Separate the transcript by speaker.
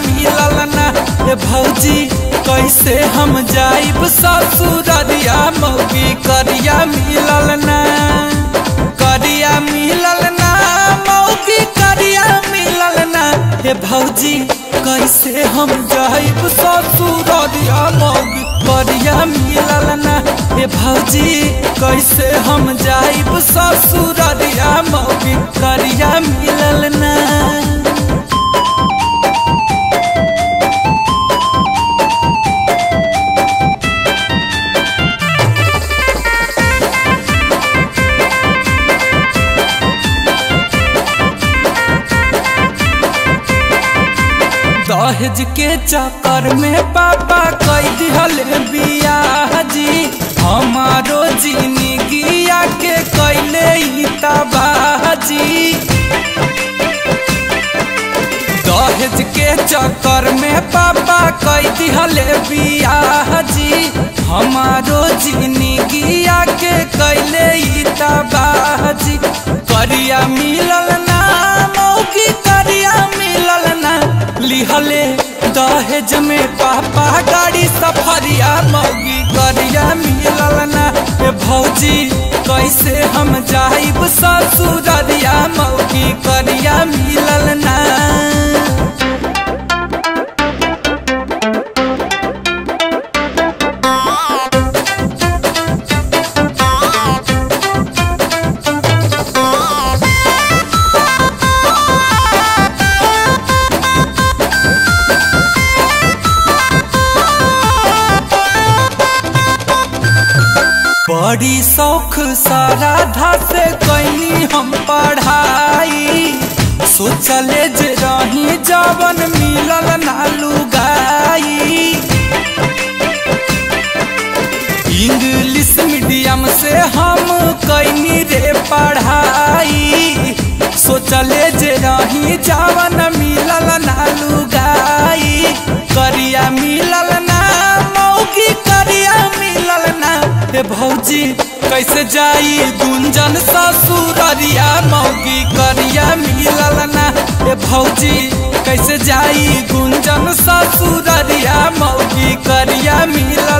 Speaker 1: मिलल ना ए भौजी कैसे हम जाइब ससुररिया मौगी करिया मिलल ना करिया मिलल ना मौगी करिया मिलल ना हे भौजी कैसे हम जाइब ससुररिया मौगी करिया मिलल ना हे भौजी कैसे हम जाइब ससुररिया मौगी करिया मिलल ना दहेज के चक्कर में पापा कई दिहल बियाह जी हमारो जिंदगिया के कैले ही तबाजी दहेज के चक्कर में पापा कई दिहल बियाह जी हमारो जिंदगिया के कैले ही तबाजी करिया मिलल ना मौकी करिया मिलल ना लिहले दहेज में पापा गाड़ी सफरिया मौगी करिया मिलल ना ए भौजी कैसे हम जाइब ससुररिया मौगी करिया मिलल ना बड़ी शौख सारा धा से कैनी हम पढ़ाई सोचले जे रही जवन मिलल ना लुगाई इंग्लिश मीडियम से हम कैनी रे पढ़ाई सोचले जे रही जवन मिलल ना लुगाई करिया मिलल ना मौकी करिया मिलल ना हे भौजी कैसे जाई गुंजन ससुररिया मौगी करिया मिलल ना हे भौजी कैसे जाई गुंजन ससुररिया मौगी करिया मिलल